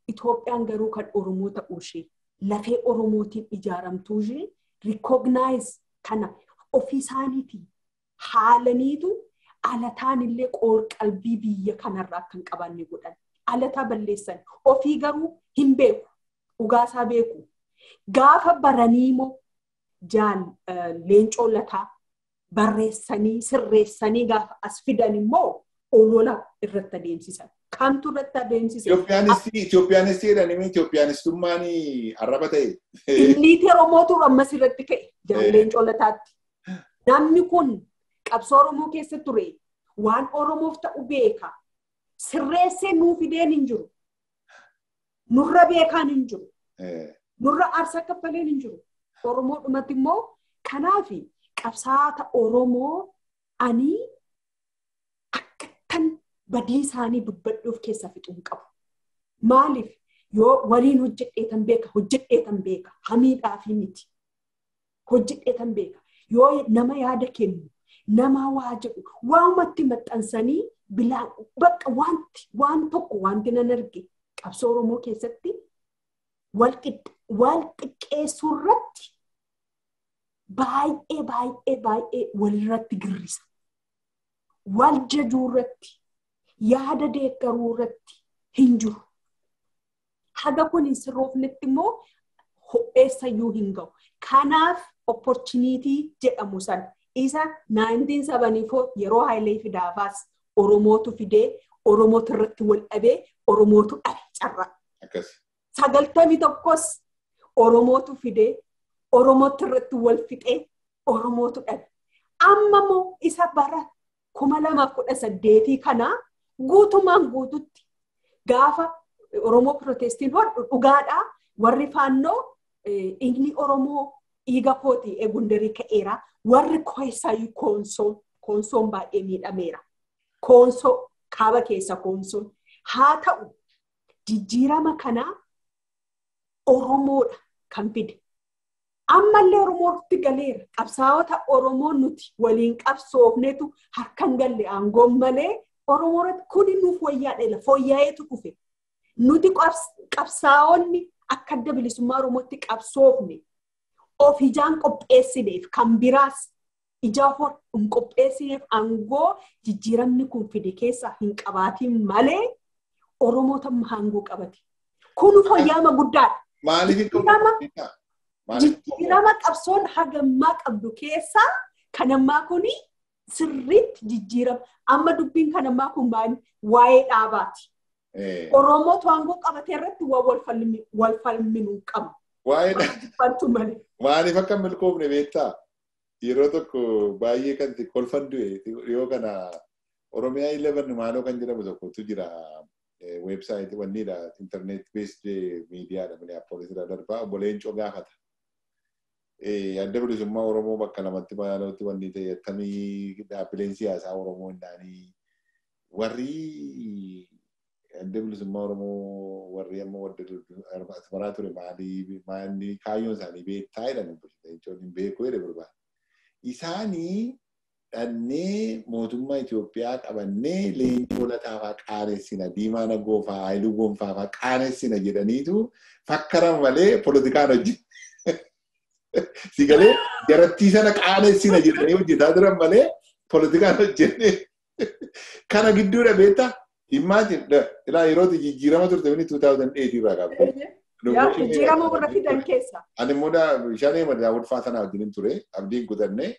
Itoophiyaan garuu kan Oromoo ta'uu ishee lafee Oromootiin ijaaramtuu ishee rikognaayiz kana ofii isaaniitiin haalaniitu alataan illee qoor-qalbii biyya kanarraa kan qabanne godhan. Alataa balleessan ofii garuu hin beeku. Dhugaasaa beeku. Gaafa baranii immoo jaal leencoo lataa barreessanii sirreessanii gaafa as fidan immoo olola irratti adeemsisan. Kamtu irratti adeemsise? Itoophiyaanistii jedhanii Itoophiyaanistummaan arraba ta'e. Illiitii Oromootu ammas irratti ka'e jaal leencoo lataatti. Namni kun qabsoo Oromoo keessa ture waan Oromoof ta'u beeka. Sirreessee nuu fideen hin jiru. Nurra beekaan hin jiru. Nurra aarsaa kaffaleen hin jiru. Oromoo dhumatti immoo kanaaf qabsaa'ota Oromoo ani akkattan badii isaanii dubbadhuuf keessa fixuun qabu. Maaliif yoo waliin hojjedheetan beeka hojjedheetan beeka hamiidhaafi miti. Hojjedheetan beeka yoo nama yaada kennu nama waa jedhu waamatti maxxansanii bilaan bakka wanti waan tokko wanti nan arge qabsoo Oromoo keessatti wal xiqqeessuu irratti baay'ee baay'ee baay'ee walirratti girrisa. Wal jajuu irratti yaada deeggaruu irratti hin jiru. Haga kun hin sirroofnetti immoo ho'eessayyuu hin ga'u. Kanaaf opportunitii jedhamu san isa 1974 yeroo Haayilee Fidaafaas Oromootu fidee Oromootu irratti wal dhabee Oromootu dhabe carraa. Sagaltamii tokkos Oromootu fidee Oromootu irratti wal fixee Oromootu dhabe. Amma immoo isa bara kuma lamaaf kudha saddeetii kanaa guutumaan guututti gaafa Oromoo Pirotestiin hodhu dhugaadhaa warri faannoo inni Oromoo dhiiga kootii eegundarii ka'eera. Warri keessaayyuu koonsoon koonsoon baay'ee miidhameera. Koonsoo kaaba keessa koonsoon. Haa ta'u jijjiirama kanaa Oromoodha kan fide. Ammallee Oromootti galeera. Qabsaa'ota Oromoo nuti waliin qabsoofnetu harkan galle aangoon malee Oromoorratti kuni nuuf wayyaadheela. Fooyya'eetu dhufe. Nuti qabsaa'onni akka adda bilisummaa Oromootti qabsoofne of ijaan qopheessineef kan biraas ijaa hor hin qopheessineef aangoo jijjiiramni kun fide keessa hin qabaatiin malee Oromoota aangoo qabate. Kun fooyya'ama guddaadha. Maaliif Jijjiirama qabsoon hagammaa qabdu keessaa kan ammaa kuni sirriitti jijjiirama. Amma dubbiin kan ammaa kun waa'ee dhaabaati. Oromootu aangoo qabatee irratti wal falminuu qabu. Waa'ee Maaliif akka milkoofne beektaa? Yeroo tokko baay'ee kan kolfan du'e yoo kana Oromiyaa 11 maaloo kan jedhamu tokkotu jira. Weebsaayitii wanniidha. Internet based miidiyaadha. Minneapolis irraa darbaa obbo Leencoo gaafata. Adda bilisummaa Oromoo bakka lamatti maalootti wanni ta'e akkamii dhaabbileen siyaasaa Oromoo hindaanii warri adda bilisummaa Oromoo warri amma wadda asmaraa ture maalii maalii kaayyoon isaanii beektaa jedhan jechuun hin beeku jedhe barbaada. Isaanii dhannee mootummaa Itoophiyaa qabannee leencoo lataafaa qaanessina diimaa nagoofaa haayiluu gonfaafaa qaanessina jedhaniitu fakkaran malee poolitikaan hojjetu. Si galee jarattii sana qaanessina jedhanii hojjetaa turan malee poolitikaan hojjenne. Kana gidduudha beektaa? Imagine ilaa yeroo jijjiirama turte mini 2008 irraa qabu. Jijjiirama warra fidan keessa. Ani immoo shanee madaa ulfaa sanaa wajjin ture abdiin kutanne.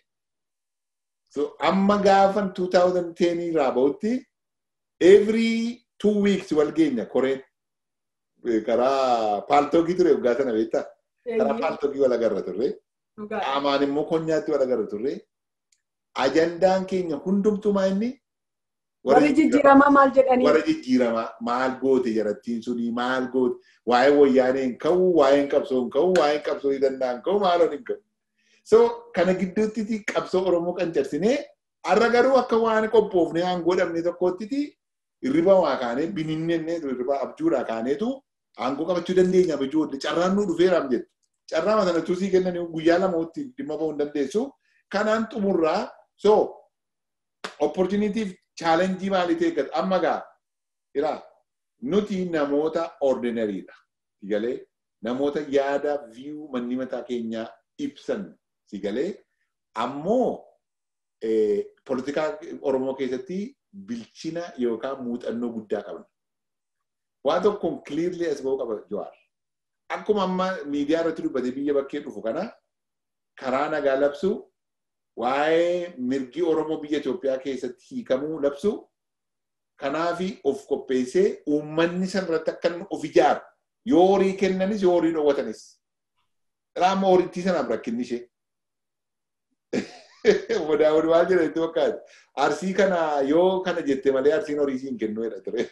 So amma gaafan 2010 irraa bahutti every two weeks wal geenya koreen karaa paaltoogii ture waggaa sana beektaa? Karaa paaltoogii wal agarra turre. Qaamaan immoo konyaatti wal agarra turre. Ajandaan keenya hundumtumaa inni Warri jijjiiramaa maal jedhanii? Warra jijjiiramaa maal goote jarattiin suni maal goote waa'ee wayyaanee hin ka'u waa'een qabsoo hin ka'u waa'een qabsoo hin danda'an ka'u maaloon hin ka'u. So kana gidduutti qabsoo Oromoo kan cabsinee har'a garuu akka waan qophoofnee aangoo dhabne tokkotti hirriba waa kaanee bininnee hirriba abjuudhaa kaaneetu aangoo qabachuu dandeenya ijoollee carraan nu dhufeeraam jettu. Carraa sana tusii kennan guyyaa lamatti dhimma ba'uu hin dandeessu. Kanaan xumurraa so opportunitiif chaalenjii maalii ta'e amma gaa jira nuti namoota ordinariidha. Sigalee namoota yaada viyuu manni mataa keenyaa ibsan sigalee ammoo poolitikaa Oromoo keessatti bilchina yookaan muuxannoo guddaa qaban. Waan tokkoon clearly as ba'uu qaba Jawaar. Akkuma amma miidiyaa irratti dubbatee biyya bakkee dhufu kana karaa nagaa labsu waa'ee mirgi Oromoo biyya Itoophiyaa keessatti hiikamuu labsu kanaafi of qopheessee uummanni san irratti akka of ijaaru yoo horii kennanis yoo horii dhoowwatanis. Raamma horittii sanaaf rakkinni ishee. Daawud waan jedhanitti fakkaata. Arsii kana yoo kana jette malee arsiin horii siin kennu jedha ture.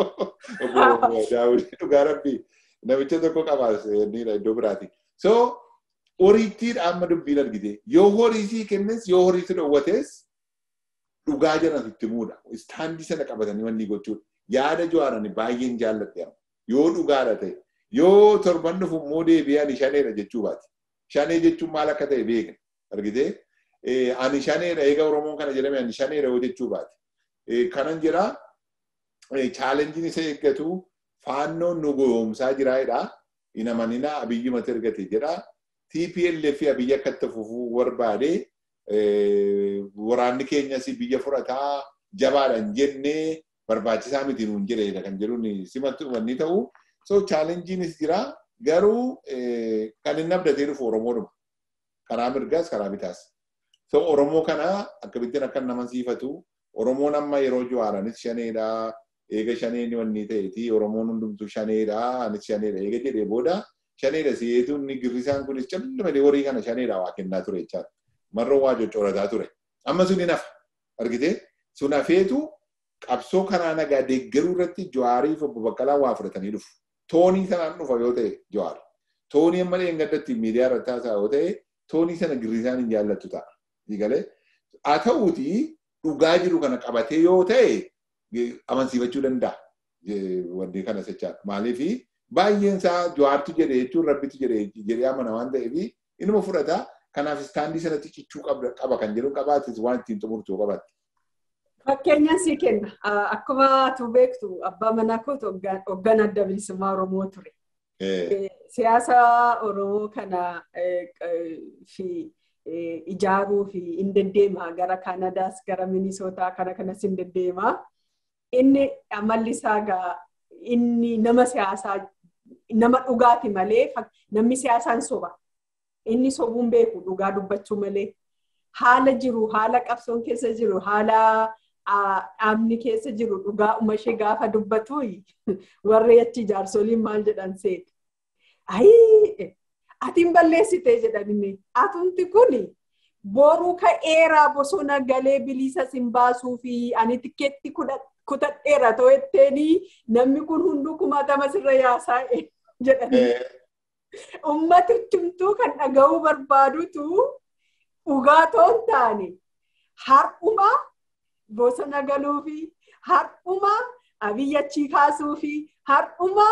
Daawud dhugaa rabbii namicha tokko qabaas iddoo biraati. So horiittiidha amma dubbiin argite. Yoo horii sii kennes yoo horii si dhoowwates dhugaa jiran itti muudha. Istaandii sana qabatanii wanni gochuudha. Yaada Jawaar baay'een jaalladhe. Yoo dhugaadha ta'e. Yoo torban dhufu immoo deebi'ee ani shaneedha jechuu baati. Shanee jechuun maal akka ta'e beekna. Argitee? Ani shaneedha eega Oromoon kana jedhame ani shaneedha yoo jechuu baati. Kanan jira chaalenjiin isa eeggatu faannoon nu goyoomsaa jiraadha. Hin amanina abiyyi mata ergate jedha. TPLF abiyyi akka itti fufuu barbaade waraanni keenyas biyya fudhataa jabaadhaan jennee barbaachisaa miti nuun jedheedha kan jedhuun simatti wanni ta'u. So chaalenjiinis jira garuu kan inni abdatee dhufu Oromoodhuma. Karaa mirgaas karaa bitaas. So Oromoo kana akkamittiin akka nama siifatu Oromoon amma yeroo Jawaaranis shaneedha. Eega shaneen wanni ta'eeti Oromoon hundumtu shaneedha. Anis shaneedha. Eega jedhee booda shaneedha si'eetu inni girrisaan kunis callee malee horii kana shaneedha waa kennaa ture jechaadha. Marroo waa coccoorataa ture. Amma sun hin hafa. Argitee? Sun hafeetu qabsoo karaa nagaa deeggaruu irratti Jawaariif obbo Baqqalaa waa fudhatanii dhufu. Toonii sanaan dhufa yoo ta'e Jawaar. Toonii amma dheengaddatti miidiyaa irratti haasaa yoo ta'e toonii sana girrisaan hin jaallattu ta'a. Digalee haa ta'uuti dhugaa jiru kana qabatee yoo ta'e amansiifachuu danda'a. Wanti kana jechaadha. Maaliif baay'een isaa Jawaartu jedhe jechuun rabbitu jedhe jedhee amana waan ta'eef inuma fudhata. Kanaaf istaandii sanatti cichuu qaba kan jedhu qabaatis waan ittiin xumurtu qabaatti. Fakkeenyaan sii kenna. Akkuma atu beektu abbaa manaa kootu hoggan adda bilisummaa Oromoo ture. Siyaasa Oromoo kana fi ijaaruu fi hin deddeema gara Kanadaas gara Minisootaa kana kanas hin deddeema. Inni amalli isaa gaa inni nama siyaasaa nama dhugaati malee namni siyaasaan soba. Inni sobuun beeku dhugaa dubbachuu malee. Haala jiru haala qabsoon keessa jiru haala dhaabni keessa jiru dhugaa umashee gaafa dubbatu warri achi jaarsoliin maal jedhan seeti. Ayii atiin balleessite jedhani atumti kuni boruu ka'eeraa bosona galee bilisa sin baasuu fi ani tikeetti kutadheera ta'etteeni namni kun hunduu kumaatama sirra yaasaa jedhani. Uummati cimtuu kan dhaga'uu barbaadutu dhugaatoon taane har'uma bosona galuu fi har'uma abiyyachii kaasuu fi har'uma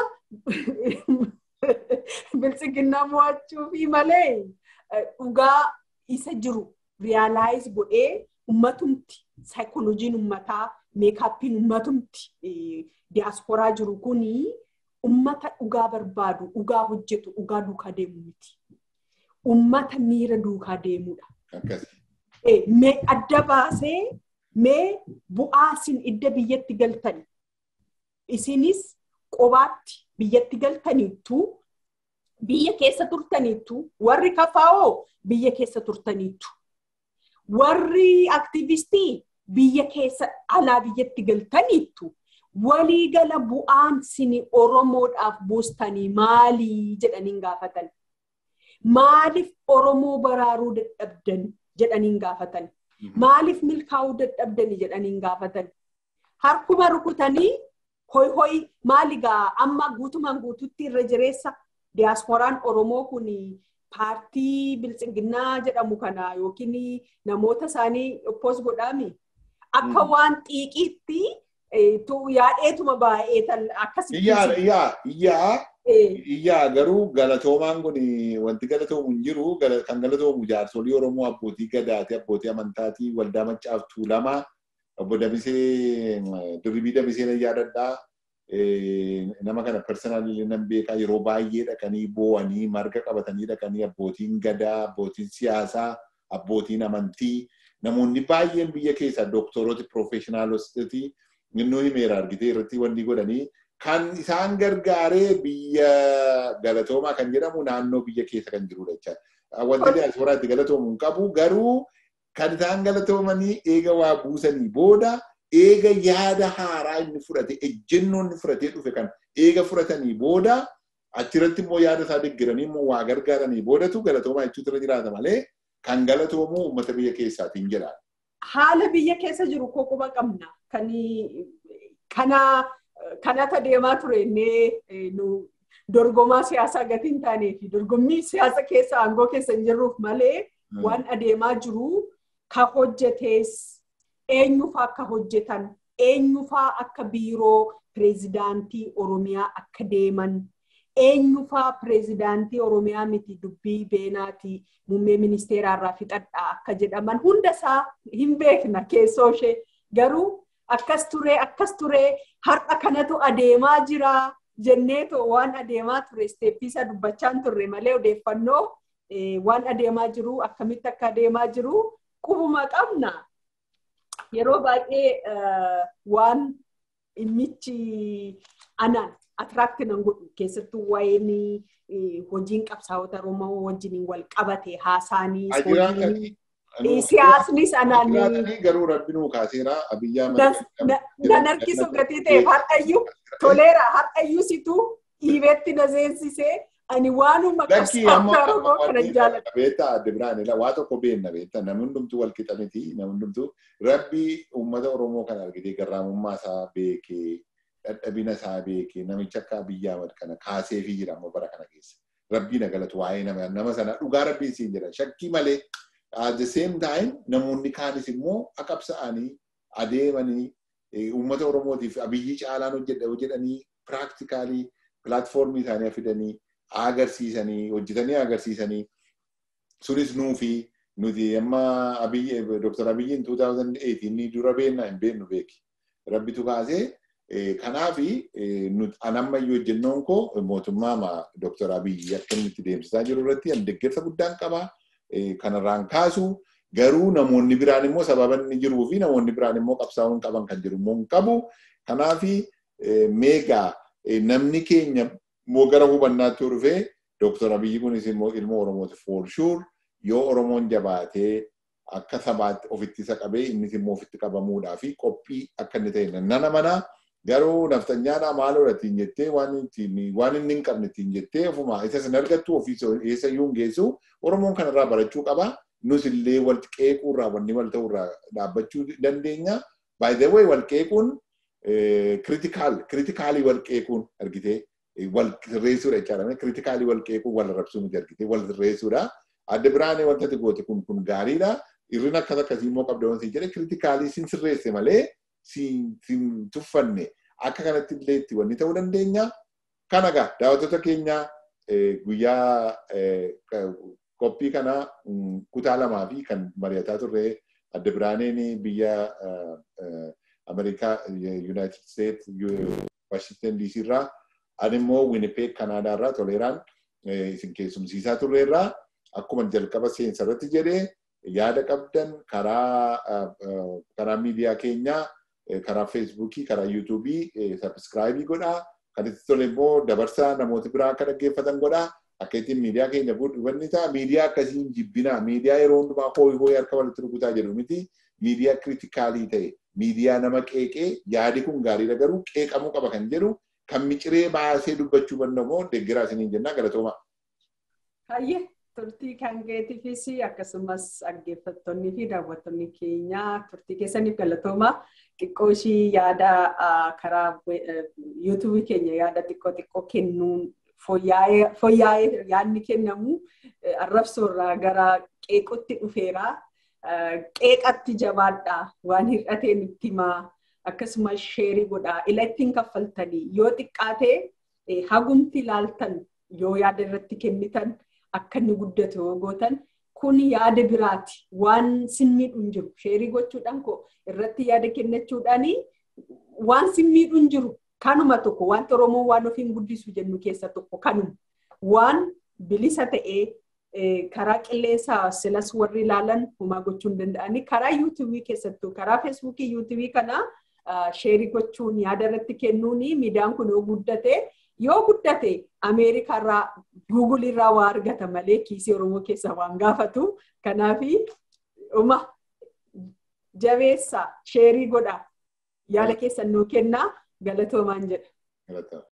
bilchiginnaa mo'achuu fi malee dhugaa isa jiru riyaalaayis godhee ummatumti saayikolojiin ummataa meekaappiin ummatumti diyaasporaa jiru kuni ummata dhugaa barbaadu dhugaa hojjetu dhugaa duukaa deemu miti. Ummata miira duukaa deemudha. Mee adda baasee mee bu'aa isin idda biyyatti galtani. Isinis qobaatti biyyatti galtaniittu biyya keessa turtaniittu warri kafaa'oo biyya keessa turtaniittu. Warri aktivistii biyya keessa alaa biyyatti galtaniittu. Waliigala bu'aan sini Oromoodhaaf buustanii maalii jedhaniin gaafatan. Maaliif Oromoo baraaruu dadhabdan jedhaniin gaafatan. Maaliif milkaa'uu dadhabdani jedhaniin gaafatan. Harkuma rukutanii hoi hoi maaligaa amma guutumaan guututti irra jireessa diyaasporaan Oromoo kun paartii bilchiginnaa jedhamu kana yookiin namoota isaanii oppoos godhaami. Akka waan xiiqiitti yaadheetuma baay'ee akkasitti. Iyyaa iyyaa iyyaa iyyaa garuu galatoomaan kun wanti galatoomu hin jiru kan galatoomu jaarsolii Oromoo abbootii gadaati abbootii amantaatii waldaa maccaaftuu lama obbo Damisee Dirribii Damisee na yaadadhaa nama kana personaalii nan beekaa yeroo baay'ee dhaqanii boo'anii marga qabatanii dhaqanii abbootiin gadaa, abbootiin siyaasaa, abbootiin amantii namoonni baay'een biyya keessaa doktorooti piroofeeshinaalosti innuu himeera argitee irratti wanni godhanii kan isaan gargaaree biyya galatoomaa kan jedhamu naannoo biyya keessa kan jirudha jechaadha. Wanti diyaasporaatti galatoomu hin qabu garuu kan isaan galatoomanii eega waa buusanii booda eega yaada haaraa inni fudhate ejjennoo inni fudhatee dhufe kan eega fudhatanii booda achirratti immoo yaada isaa deeggaranii immoo waa gargaaranii boodatu galatoomaa jechuutu irra jiraata malee kan galatoomu uummata biyya keessaatiin jedha. Haala biyya keessa jiru koo quba qabna. Kan kana kanata deemaa ture innee dorgomaa siyaasaa gatii hin taanee fi dorgommii siyaasa keessa aangoo keessa hin jirruuf malee waan adeemaa jiru ka hojjetees eenyufaa akka hojjetan eenyufaa akka biiroo pireezidaantii Oromiyaa akka deeman eenyufaa pireezidaantii Oromiyaa miti dubbii beenaatii muummee ministeeraa irraa fixadhaa akka jedhaman hundasaa hin beekna keessoo ishee garuu akkas turee akkas turee har'a kanatu adeemaa jira jenneetoo waan adeemaa ture isteeppiisa dubbachaan turre malee odeeffannoo waan adeemaa jiru akkamitti akka adeemaa jiru qubuma qabna. Yeroo baay'ee waan dhimmichi anaan atiraakti nan godhu keessattuu waa'een hojiin qabsaa'ota Oromoo wajjiniin wal qabate haasaanii siyaasnis anaan garuu rabbinuu kaaseera abiyyaa nan harkisu gatii ta'eef har'ayyuu toleera har'ayyuu situ dhiibeetti na seensisee ani waanuma qabsaa'ota Oromoo kana jaalladha. Beektaa adda biraan waa tokko beenna beektaa namni hundumtuu wal qixa miti namni hundumtuu rabbi uummata Oromoo kana argitee garraamummaa isaa beekee dadhabina isaa beekee namicha akka Abiyyi Ahmad kana kaasee fi jira amma bara kana keessa. Rabbii na galatu waa'ee nama sana dhugaa rabbii siin jedha shakkii malee at the same time namoonni kaanis immoo qabsa'anii adeemanii uummata Oromootiif Abiyyi caalaan hojjedhanii piraaktikaalii pilaatfoormii isaanii fidanii agarsiisanii hojjetanii agarsiisanii sunis nuufi nuti amma Abiyyi Dr. Abiyyiin 2008 inni dura beennaa hin beennu beeki. Rabbitu kaasee Kanaafi anammayyuu hojjennoon koo mootummaa Dr. Abiyyi akka inni itti deemsisaa jiru irratti deeggarsa guddaan qaba. Kanarraan kaasu garuu namoonni biraan immoo sababa inni jiruu fi namoonni biraan immoo qabsaa'uun qaban kan jiru immoo hin qabu. Kanaafi meegaa namni keenya immoo gara hubannaatti dhufee Dr. Abiyyi kunis immoo ilma Oromooti for sure yoo Oromoon jabaatee akka sabaatti ofitti isa qabee innis immoo ofitti qabamuudhaa fi qophii akka inni ta'e nana manaa garuu naftanyaadhaa maaloo ittiin jettee waan waan inni hin qabne ittiin jettee ofuma isa sin argattu ofii eessa iyyuu hin geessu Oromoon kanarraa barachuu qaba. Nus illee wal qeequurraa wanni wal ta'urraa dhaabbachuu dandeenya. By the way wal qeequun kritikaal kritikaalii wal qeequun argitee wal sirreessuudha jechaadha. Kritikaalii wal qeequun wal arrabsuu miti argitee wal sirreessuudha. Adda biraanee wanta ati goote kun kun gaariidha. Irrina akkas akkasii immoo qabda wanti jedhe kritikaalii sin sirreesse malee sin tuffanne akka kanatti illee itti wanni ta'uu dandeenya. Kana gaa daawwattoota keenya guyyaa qophii kana kutaa lamaa fi kan mari'ataa turre adda biraaneen biyya Ameerikaa Yuunaayitid Steet Waashingtan DC irraa ani immoo Winnipeg Kanaadaa irraa toleeraan isin keessumsiisaa turre irraa akkuma jalqaba seensa irratti jedhee yaada qabdan karaa karaa miidiyaa keenyaa karaa feesbuukii karaa yuutuubii sabskraayibii godhaa kan itti tole immoo dabarsaa namooti biraa akka dhaggeeffatan godhaa akka ittiin miidiyaa keenya hubanni ta'a miidiyaa akkasiin jibbinaa miidiyaa yeroo hundumaa hooyi hooyi harka walitti rukutaa jedhu miti miidiyaa kritikaalii ta'e miidiyaa nama qeeqee yaadi kun gaariidha garuu qeeqamuu qaba kan jedhu kan miciree baasee dubbachuu danda'u deeggaraa isiniin jennaa galatooma. Hayyee turtii kan keetiifis akkasumas dhaggeeffattoonni fi daawwattoonni keenya turtii keessaniif galatooma. Xiqqoo ishii yaada karaa yuutuubii keenya yaada xiqqoo xiqqoo kennuun fooyya'ee yaadni kennamu arrabsoorraa gara qeequtti dhufeera. Qeeqatti jabaadhaa waan hir'ateen itti himaa akkasumas sheerii godhaa ila ittiin kaffaltanii yoo xiqqaatee hagumti ilaaltan yoo yaada irratti kennitan akka inni guddatu yoo gootan kun yaada biraati waan simmiidhu hin jiru sheerii gochuudhaan koo irratti yaada kennachuudhaanii waan simmiidhu hin jiru kanuma tokko wanti Oromoon waan ofiin guddisu jennu keessa tokko kanuma waan bilisa ta'ee karaa qilleensaa silas warri ilaalan homaa gochuu hin danda'anii karaa yuutuubii keessattuu karaa feesbuukii yuutuubii kana sheerii gochuun yaada irratti kennuun miidiyaan kun yoo guddate yoo guddate ameerikaarraa guugulirraa waa argata malee kiisii oromoo keessaa waan gaafatu kanaafi uma jabeessa sheerii godha yaada keessan nuu kennaa galatoomaan jedha.